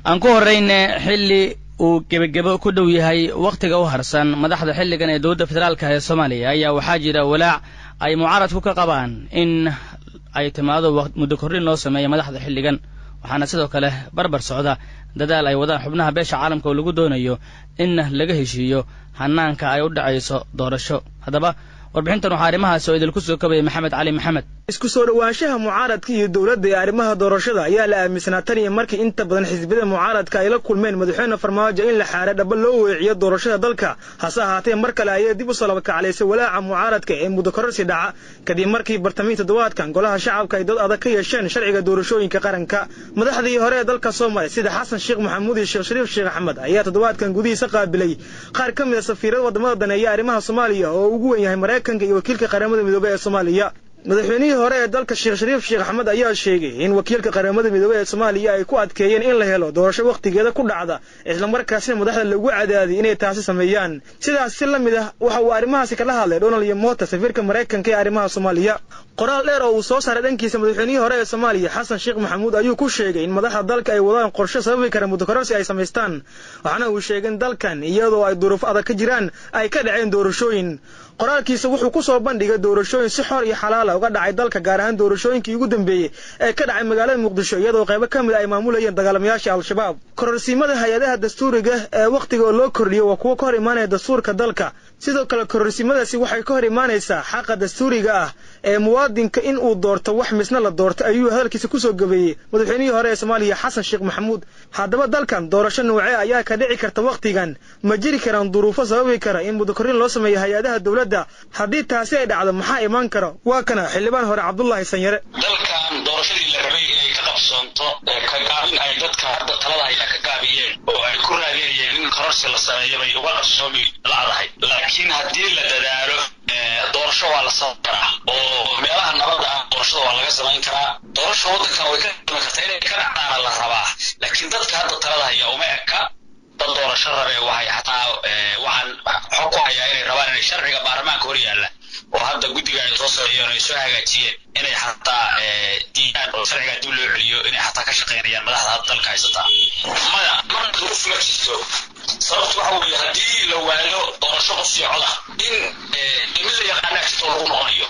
aan ku horrayne xilli uu gebagebo ku dhow yahay wakhtiga u harsan madaxda xilligan ee dowladda federaalka ee soomaaliya ayaa waxaa jira walaac ay mucaaradku ka qabaan in ay timaado muddo kordhin loo sameeyo madaxda xilligan waxaana sidoo kale barbar socda dadaal ay wadaan xubnaha beesha caalamka oo lagu doonayo in laga heshiiyo hanaanka ay u dhacayso doorasho haddaba warbixintan waxaa arrimahaasi oo idinku soo kabaya maxamed cali maxamed isku soo dhowaanshaha mucaaradka iyo dowladda ee arrimaha doorashada ayaa la aaminsanaa tan iyo markii inta badan xisbiyada mucaaradka ay la kulmeen madaxweyne farmaajo in la xaare dhaba loo weeciyo doorashada dalka hase ahaatee mar kale ayay dib u soo labakaclaysay walaaca mucaaradka ee muddo kororsi dhaca kadib markii bartamihii toddobaadkan golaha shacabka ay dad adag ka yeesheen sharciga doorashooyinka qaranka madaxdii hore ee dalka soomaaliya sida xasan sheekh maxamuud iyo sheekh shariif sheekh axmed ayaa toddobaadkan gudihiisa qaabilay qaar ka mid a safiirada waddamada daneeya arrimaha soomaaliya oo ugu wen yahay maraykanka iyo wakiilka qaramada midoobey ee soomaaliya madaxweynihii hore ee dalka sheekh shariif sheekh axmed ayaa sheegay in wakiilka qaramada midoobey ee soomaaliya ay ku adkeeyeen in la helo doorasho wakhtigeeda ku dhacda islamarkaasina madaxda lagu cadaadiyay inay taasi sameeyaan sidaas si la mid ah waxa uu arrimahaasi kala hadlay donald yomota safiirka maraykanka ee arrimaha soomaaliya qoraal dheer oo uu soo saaray dhankiisa madaxweynihii hore ee soomaaliya xasan sheekh maxamuud ayuu ku sheegay in madaxda dalka ay wadaan qorshe sababi kara muddokororsi ay samaystaan waxaana uu sheegay in dalkan iyadoo ay duruufo adag ka jiraan ay ka dhaceen doorashooyin qoraalkiisa wuxuu ku soo bandhigay doorashooyin si xor iyo xalaala uga dhacay dalka gaar ahaan doorashooyinkii ugu dambeeyey ee ka dhacay magaalada muqdisho iyadoo qaybo ka mid ay maamulayeen dagaalamayaasha al-shabaab kororsiimada hay-adaha dastuuriga ee wakhtiga oo loo kordhiyo waa kuwo ka hor imaanaya dastuurka dalka sidoo kale kororsiimadaasi waxay ka hor imaanaysaa xaqa dastuuriga ah ee muwaadinka in uu doorto wax misna la doorto ayuu hadalkiisa kusoo gabeeyey madaxweynihii hore ee soomaaliya xasan sheekh maxamuud haddaba dalkan doorasho noocee ayaa ka dhici karta wakhtigan ma jiri karaan duruufo sababi kara in muddokorrin loo sameeyo hay-adaha dowladda haddii taasi ay dhacdo maxaa imaan kara waa kana xildhibaan hore cabdullaahi sanyare dalkan doorashadii la rabay inay ka qabsoonto ka gaabin ay dadka talada haya ka gaabiyeen oo ay ku raadinayeen in kororsi la sameeyo bay uga qabsoomi lacdahay laakiin haddii la dadaalo doorasho waa la samayn karaa oo meelaha nabadda ah doorashada waa laga samayn karaa doorasho waddankan way ka samayn kartaa inay ka dhacdaana la rabaa laakiin dadka hadda talada haya uma eka dad doorasho rabe waxay xataa waxaan xog ku hayaa inay rabaan inay sharciga baarlamaanka hor yaalla oo hadda guddiga ay soo sameeyeen ay soo hagaajiyeen inay xataa diidaan oo sharcigaa dib loo celiyo inay xataa ka shaqaynayaan madaxda hadda dalka haysataa maya marna duruuf ma jirto sababtu waxa weeye haddii la waayo doorasho qof iyo coda in mid la yaqaanaa jirto lagu noqonayo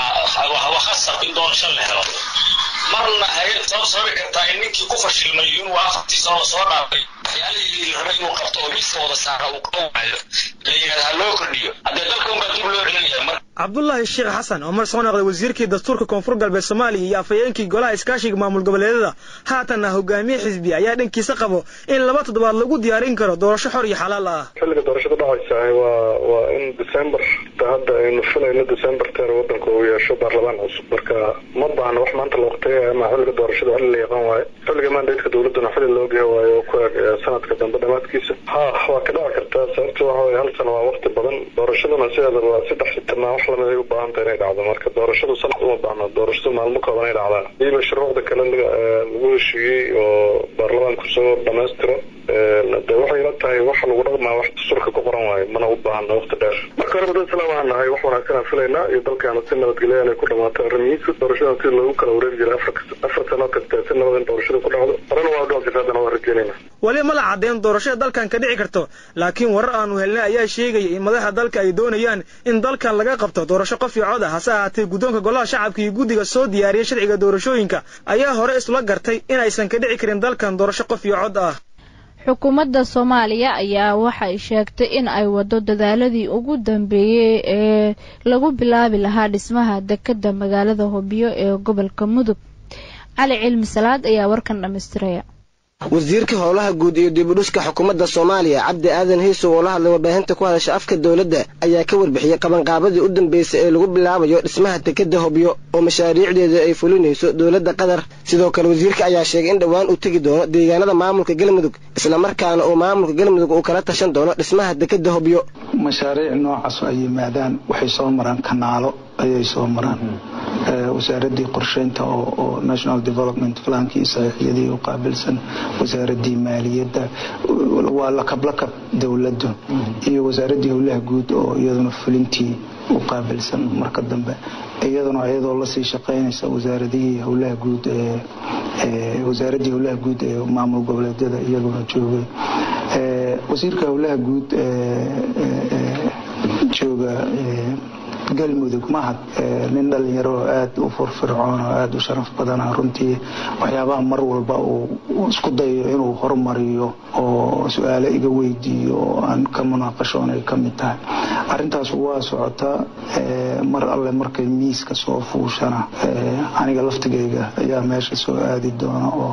waa waa khasab in doorasho la helo marna hay-ad sabab sababi kartaa in ninkii ku fashilmay inuu afartii sano soo dhaafay waxyaalihii raba inuu qabto oo miiska wada saara uu qaban waayo la yidhahda ha loo kordhiyo haddee dalka unbaa dib loo celinaya mar cabdullaahi sheekh xasan oo mar soo noqday wasiirkii dastuurka koonfur galbeed soomaaliya iyo afhayeenkii golaha iskaashiga maamul goboleedyada haatanna hogaamiye xisbi ayaa dhankiisa qabo in laba toddobaad lagu diyaarin karo doorasho xor iyo xalaal ah xilliga doorashada dhacaysa waa waa in december hadda aynu filayno december teer waddanka uu yeesho baarlamaan cusub marka ma baahna wax maanta la waqteeya ama xilliga doorashada xilli la yaqaan waayo xilliga mandatka dowladdana xilli loo geeyo waayo oo ku eg sanadka dambe dhammaadkiisa ha waa ka dhici kartaa sababta waxa weye hal sano waa waqti badan doorashaduna sideeda waa saddex sitanaa wax lamid ay u baahan tahay inay dhacdo marka doorashadu sanad uma baahno doorashadu maalmo kooban ay dhacdaa iyo mashruucda kale lagu heshiiyey oo baarlamaanku soo dhamaystiro de waxay ila tahay waxa lagu dhaqmaa wax dastuurka ku qoran waayo mana u baahno waqti dheer marka horeba dad islaam aan nahay wax wanaagsan aan filaynaa iyo dalkaana si nabadgelya inay ku dhamaato arrimihiisa doorashada si loogu kala wareegi jiray afar afar sano kasta si nabad in doorashada ku dhacdo horena waa dhowr jirta haddana waa rajeynayna weli ma la caddeyn doorashada dalkan ka dhici karto laakiin warar aanu helnay ayaa sheegaya in madaxda dalka ay doonayaan in dalkan laga qabto doorasho qof iyo cod ah hase ahaatee guddoonka golaha shacabka iyo guddiga soo diyaariyay sharciga doorashooyinka ayaa hore isla gartay in aysan ka dhici karin dalkan doorasho qof iyo cod ah xukuumadda soomaaliya ayaa waxay sheegtay in ay waddo dadaaladii ugu dambeeyey ee lagu bilaabi lahaa dhismaha dekedda magaalada hobyo ee gobolka mudug cali cilmi salaad ayaa warkan dhammaystiraya wasiirka howlaha guud iyo dibudhuska xukuumadda soomaaliya cabdi aadan hiisow oo la hadlay warbaahinta ku hadasha afka dowladda ayaa ka warbixiyey qabanqaabadii u dambeysay ee lagu bilaabayo dhismaha dekedda hobyo oo mashaariicdeeda ay fulinayso dowladda qatar sidoo kale wasiirka ayaa sheegay in dhowaan uu tegi doono deegaanada maamulka galmudug islamarkaana uu maamulka galmudug uu kala tashan doono dhismaha dekedda hobyo mashaariic noocaas ay yimaadaan waxay soo maraan kanaalo ayay soo maraan wasaaradii qorsheynta oo national development plankii saxiixyadii u qaabilsan wasaaradii maaliyadda waa lakablakab dowladdu iyo wasaaradii howlaha guud oo iyaduna fulintii u qaabilsan marka dambe iyaduna iyadoo lasii shaqaynaysa wasaaradihii howlaha guud ee wasaaraddii howlaha guud ee maamul goboleedyada iyaguna joogay wasiirka howlaha guud jooga galmudug mahad nin dhalinyaro oo aada u firfircoon oo aada u sharaf badana runtii waxyaabaha mar walba uu isku dayo inuu horumariyo oo su-aalo iga weydiiyo oo aan ka munaaqashoon ay ka mid tahay arintaas waa socotaa mar alle markay miiska soo fuushana aniga laftigayga ayaa meesha soo aadi doona oo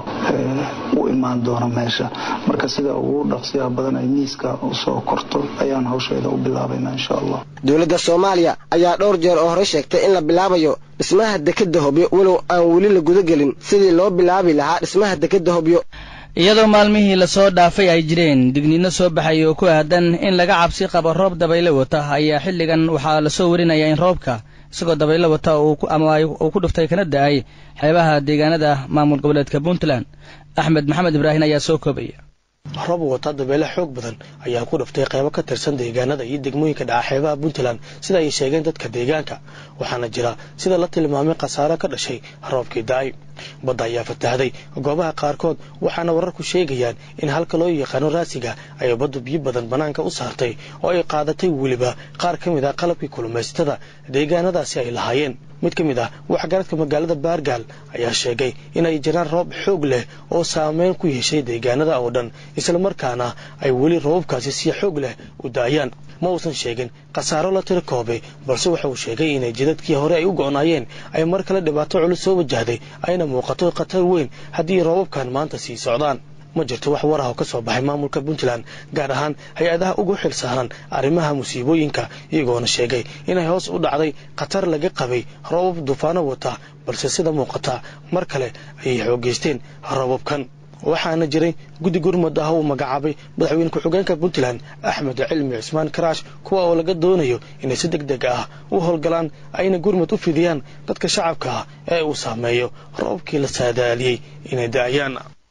u imaan doona meesha marka sida ugu dhaqsiyaha badan ay miiska usoo korto ayaan hawsheeda u bilaabayna insha allah dowladda soomaaliya ayaa dhowr jeer oo hore sheegtay in la bilaabayo dhismaha dekedda hobyo walow aan weli la gudagelin sidii loo bilaabi lahaa dhismaha dekedda hobyo iyadoo maalmihii lasoo dhaafay ay jireen digniino soo baxay oo ku aadan in laga cabsi qabo roob dabayle wata ayaa xilligan waxaa lasoo warinayaa in roobka isagoo dabayle wata ama uu ku dhuftay kana da-ay xeebaha deegaanada maamul goboleedka puntland axmed maxamed ibraahin ayaa soo koobaya roob wata dabeele xoog badan ayaa ku dhuftay qaybo ka tirsan deegaanada iyo degmooyinka dhaca xeebaha puntland sida ay sheegeen dadka deegaanka waxaana jira sida la tilmaamay khasaare ka dhashay roobkii da-ay badda ayaa fatahday goobaha qaarkood waxaana wararku sheegayaan in halka loo yaqaano raasiga ay baddu biyo badan bannaanka u saartay oo ay qaadatay weliba qaar ka mid ah qalabkii kulumaysatada deegaanadaasi ay lahaayeen mid ka mid ah waxgaradka magaalada baargaal ayaa sheegay inay jiraan roob xoog leh oo saameyn ku yeeshay deegaanada oo dhan islamarkaana ay weli roobabkaasi si xoog leh u daayaan ma uusan sheegin khasaaro la tiro koobay balse waxa uu sheegay inay jidadkii hore ay u go'naayeen ay mar kale dhibaato culus soo wajahday ayna muuqato khatar weyn haddii roobabkan maanta sii socdaan ma jirto wax war ah oo ka soo baxay maamulka puntland gaar ahaan hay-adaha ugu xil saaran arrimaha musiibooyinka iyagoona sheegay inay hoos u dhacday khatar laga qabay roobab duufaano wata balse sida muuqata mar kale ayay xoogeysteen roobabkan waxaana jiray guddi gurmud ah uu magacaabay madaxweyne ku-xigeenka puntland axmed cilmi cismaan karaash kuwa oo laga doonayo inay si deg deg ah u howlgalaan ayna gurmud u fidiyaan dadka shacabka ah ee uu saameeyo roobkii la saadaaliyey inay da'ayaan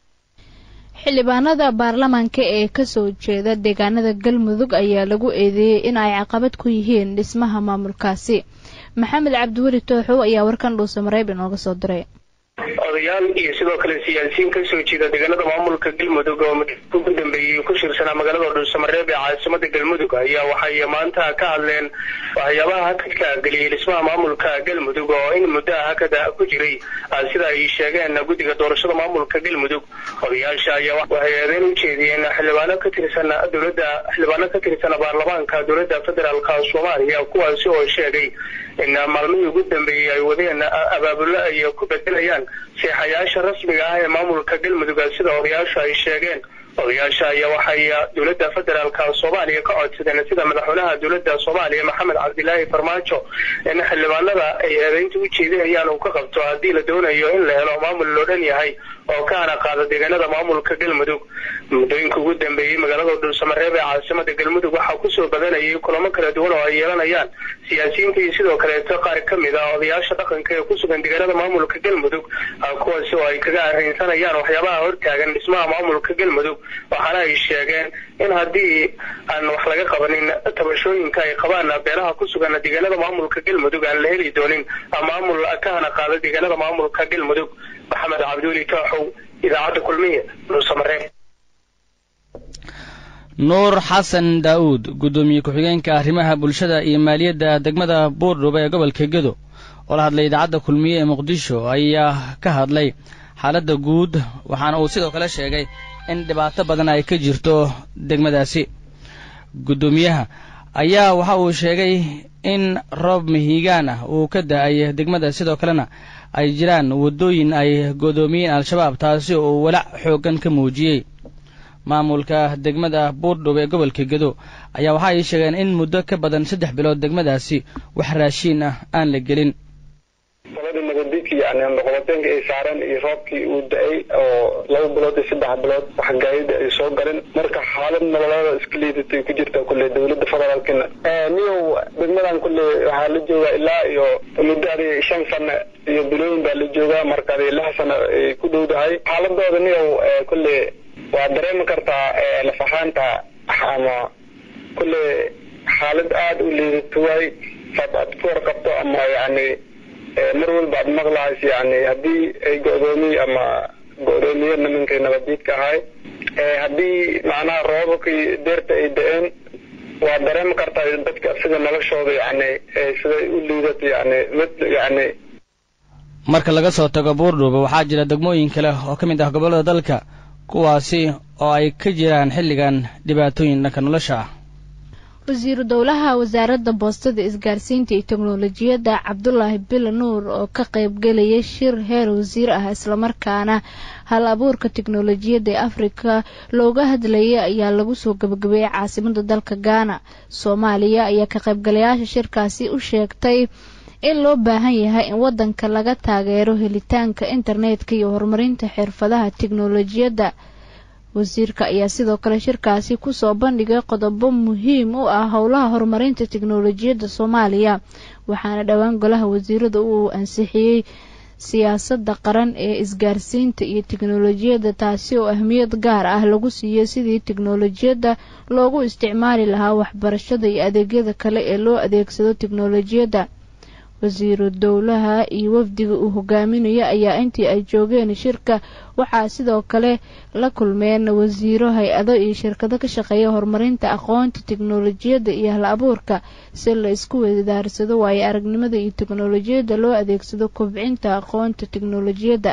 xildhibaanada baarlamaanka ee kasoo jeeda deegaanada galmudug ayaa lagu eedeeyey in ay caqabad ku yihiin dhismaha maamulkaasi maxamed cabdiweli tooxow ayaa warkan dhuusa mareeb inooga soo diray odayaal iyo sidoo kale siyaasiyiin kasoo jeeda deegaanada maamulka galmudug oo muddo ugu dambeeyey ku shirsanaa magaalada dhuusamareeb ee caasimada galmudug ayaa waxay maanta ka hadleen waxyaabaha hakadka geliyey dhismaha maamulka galmudug oo in muddo ah hakada ku jiray sida ay sheegeen guddiga doorashada maamulka galmudug odayaasha ayaa waxay eedeyn u jeediyeen xildhibaano ka tirsan dowladda xildhibaano ka tirsan baarlamaanka dowladda federaalka soomaaliya kuwaasi oo sheegay in maalmihii ugu dambeeyey ay wadeen abaabulo ay ku bedelayaan seexayaasha rasmiga ah ee maamulka galmudug sida odayaashu ay sheegeen odayaasha ayaa waxay dowladda federaalka soomaaliya ka codsadeen sida madaxweynaha dowladda soomaaliya maxamed cabdilaahi farmaajo in xildhibaanada ay eedeynta u jeedinayaan uu ka qabto haddii la doonayo in la helo maamul loo dhan yahay oo ka hana qaada deegaanada maamulka galmudug muddooyinka ugu dambeeyey magaalada dhuusamareeb ee caasimada galmudug waxaa kusoo badanayay kulamo kala duwan oo ay yeelanayaan siyaasiyiinta iyo sidoo kaleeto qaar ka mid ah odayaasha dhaqanka ee ku sugan deegaanada maamulka galmudug kuwaasi oo ay kaga arrinsanayaan waxyaabaha hortaagan dhismaha maamulka galmudug waxaana ay sheegeen in haddii aan wax laga qabanin tabashooyinka ay qabaan beelaha ku sugan deegaanada maamulka galmudug aan la heli doonin maamul ka hana qaada deegaanada maamulka galmudug maxamed cabdiweli tooxow idaacadda kulmiye dhuusamareeb nuur xasan daa'uud guddoomiye ku-xigeenka arrimaha bulshada iyo maaliyadda degmada buurdhub ee gobolka gedo oo la hadlay idaacadda kulmiye ee muqdisho ayaa ka hadlay xaaladda guud waxaana uu sidoo kale sheegay in dhibaato badan ay ka jirto degmadaasi guddoomiyaha ayaa waxa uu sheegay in roob mahiigaan ah uu ka da-ay degmada sidoo kalena ay jiraan waddooyin ay godoomiyeen al-shabaab taasi oo walac xooggan ka muujiyey maamulka degmada buurdhub ee gobolka gedo ayaa waxa ay sheegeen in muddo ka badan saddex bilood degmadaasi wax raashiin ah aan la gelin sabadii nabaddiidkii yani noqobateenka ay saareen iyo roobkii uu da-ay oo laba bilood iyo saddex bilood wax gaayida ay soo galeen marka xaalad nololeeda iska liidatay ku jirta kulle dowladda federaalkina niyow degmadan kulle waxaa la joogaa ilaa iyo muddo adi shan sano iyo bilooyin baa la joogaa marka adi lix sano ay ku dhowdahay xaaladooda niyow kulle waa dareemi kartaa lafahaanta ama kulle xaalad aada u liidato waay saad aad ku warqabto ama yani mar walba aad maqlahayso yani haddii ay go-doomiye ama go-doomiye nimankay nabadiidka ahay haddii macnaha roobabkii deerta ay da-een waa dareemi kartaa dadka sida noloshooda yani siday u liidato yani mid yani marka laga soo tago buurdhuuba waxaa jira degmooyin kale oo ka mid ah gobollada dalka kuwaasi oo ay ka jiraan xilligan dhibaatooyin dhanka nolosha ah wasiiru dowlaha wasaaradda boostada isgaarsiinta iyo teknolojiyadda cabdulaahi bila nuur oo ka qaybgelayay shir heer wasiir ah islamarkaana hal abuurka teknolojiyadda ee afrika looga hadlayay ayaa lagu soo gabagabeeyey caasimada dalka gaana soomaaliya ayaa ka qaybgalayaasha shirkaasi u sheegtay in loo baahan yahay in wadanka laga taageero helitaanka internetka iyo horumarinta xirfadaha teknolojiyadda wasiirka ayaa sidoo kale shirkaasi kusoo bandhigay qodobo muhiim u ah howlaha horumarinta teknolojiyadda soomaaliya waxaana dhowaan golaha wasiirada uu ansixiyey siyaasadda qaran ee isgaarsiinta iyo teknolojiyadda taasi oo ahmiyad gaar ah lagu siiyey sidii teknolojiyadda loogu isticmaali lahaa waxbarashada iyo adeegyada kale ee loo adeegsado teknolojiyadda wasiiru dowlaha iyo wafdiga uu hogaaminayo ayaa intii ay joogeen shirka waxaa sidoo kale la kulmeen wasiiro hay-ado iyo shirkado ka shaqeeya horumarinta aqoonta teknolojiyadda iyo hal abuurka si la isku wadaarsado waayo aragnimada iyo teknolojiyadda loo adeegsado kobcinta aqoonta teknolojiyadda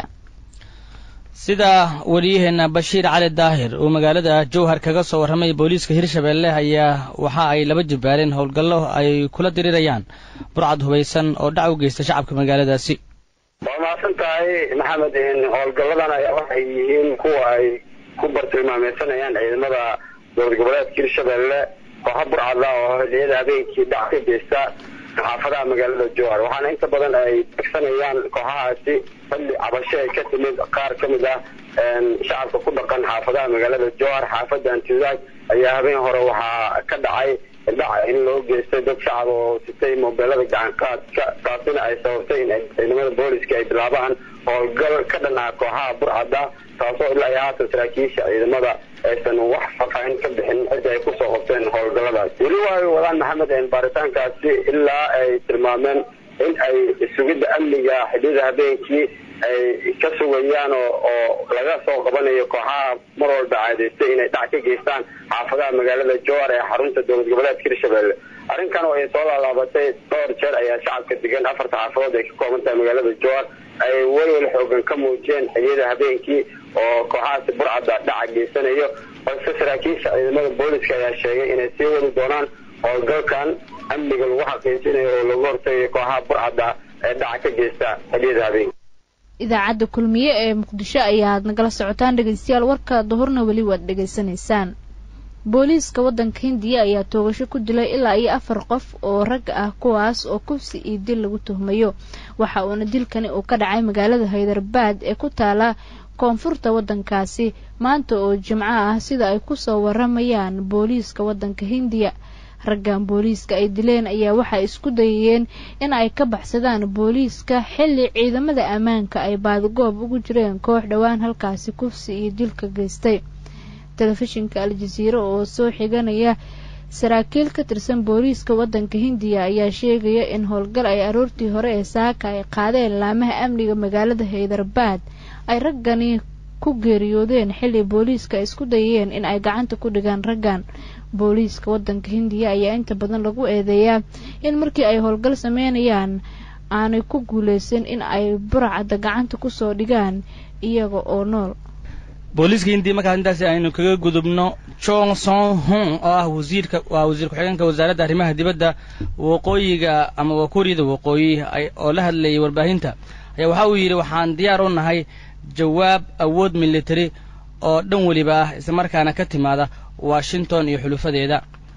sida wariyaheena bashiir cali daahir uu magaalada jowhar kaga soo warramay booliiska hirshabeelle ayaa waxa ay laba jibbaareen howlgallo ay kula dirirayaan burcad hubaysan oo dhac u geysta shacabka magaaladaasi waa mahadsan tahay maxamed howlgalladan ayaa waxay yihiin kuwa ay ku bartilmaameysanayaan ciidamada dowlad goboleedka hirshabeelle kooxa burcada oo xilliyada habeenkii dhac ka geysta xaafadaha magaalada jowhar waxaana inta badan ay begsanayaan kooxahaasi xilli cabasho ay ka timid qaar ka mid ah shacabka ku dhaqan xaafadaha magaalada jowhar xaafada antidaag ayaa habeen hore waxaa ka dhacay dhac in loo geystay dad shacab oo sitay mobeelada gacanqaadka taasina ay sababtay in ciidamada booliska ay bilaabaan howlgal ka dhan ah kooxaha burcada taasoo ilaa iyo haatan saraakiisha ciidamada aysan wax faafaahin ka bixin cidda ay kusoo qabteen howlgalladaas weli waa wadaan maxamed baaritaankaasi ilaa ay tilmaameen in ay sugidda amniga xilliyada habeenkii ay ka sugayaan oo oo laga soo qabanayo kooxaha mar walba caadaystay inay dhac ka geystaan xaafadaha magaalada jowhar ee xarunta dowlad goboleedka hirshabelle arrinkan oo ay soo laalaabatay dhowr jeer ayaa shacabka degan afarta xaafadood ay ka kooban tahay magaalada jowhar ay welwel xoogan ka muujiyeen xilliyada habeenkii oo kooxahaasi burcadda dhaca geysanayo balse saraakiisha ciidamada booliska ayaa sheegay inay sii wadi doonaan howlgalkan amniga lagu xaqiijinayo oo lagu hortagayo kooxaha burcadda ee dhaca ka geysta xilliyada habeenkii idaacadda kulmiye ee muqdisho ayaad nagala socotaan dhegeystayaal warka duhurna weli waad dhegaysanaysaan booliiska waddanka hindiya ayaa toogasho ku dilay ilaa iyo afar qof oo rag ah kuwaas oo kufsi iyo dil lagu tuhmayo waxa uuna dilkani uu ka dhacay magaalada haydarbaad ee ku taala koonfurta waddankaasi maanta oo jimco ah sida ay kusoo waramayaan booliiska waddanka hindiya raggan booliiska ay dileen ayaa waxay isku dayayeen in ay ka baxsadaan booliiska xilli ciidamada ammaanka ay baadgoob ugu jireen koox dhowaan halkaasi kufsi iyo dilka geystay telefishinka al-jasiiro oo soo xiganaya saraakiil ka tirsan booliiska waddanka hindiya ayaa sheegaya in howlgal ay aroortii hore ee saaka ay qaadeen laamaha amniga magaalada haydarbaad ay raggani ku geeriyoodeen xilli booliiska ay isku dayeen in ay gacanta ku dhigaan raggan booliiska waddanka hindiya ayaa inta badan lagu eedeeyaa in markii ay howlgal sameynayaan aanay ku guuleysan in ay burcadda gacanta kusoo dhigaan iyaga oo nool booliiska hindiya markaas intaasi aynu kaga gudubno jong son hung oo ah wasiirka waa wasiir ku-xigeenka wasaaradda arrimaha dibadda waqooyiga ama wakuuriyada waqooyi oo la hadlayay warbaahinta ayaa waxa uu yidhi waxaan diyaar u nahay jawaab awood military oo dhan weliba ah islamarkaana ka timaada washington iyo xulufadeeda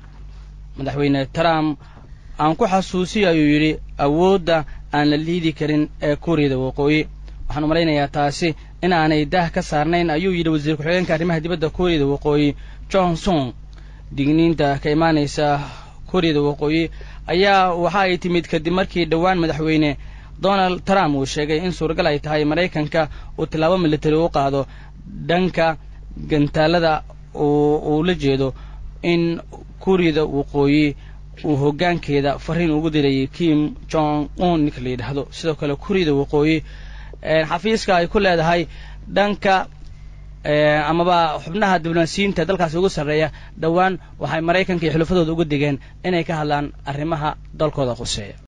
madaxweyne trump aan ku xasuusiyo ayuu yidhi awoodda aan la liidi karin ee kuuriyada waqooyi waxaan u malaynayaa taasi in aanay daah ka saarnayn ayuu yidhi wasiir ku-xigeenka arrimaha dibadda kuuriyada waqooyi johnson digniinta ka imaanaysa kuuriyada waqooyi ayaa waxa ay timid kadib markii dhowaan madaxweyne donald trump uu sheegay in suuragal ay tahay maraykanka uu tillaabo military u qaado dhanka gantaalada uu la jeedo in kuuriyada waqooyi uu hoggaankeeda fariin ugu dirayay kim jong un ninka la yidhaahdo sidoo kale kurida waqooyi xafiiska ay ku leedahay dhanka amaba xubnaha diblomaasiyiinta dalkaasi ugu sarreeya dhowaan waxay maraykanka iyo xulafadooda uga digeen inay ka hadlaan arrimaha dalkooda quseeya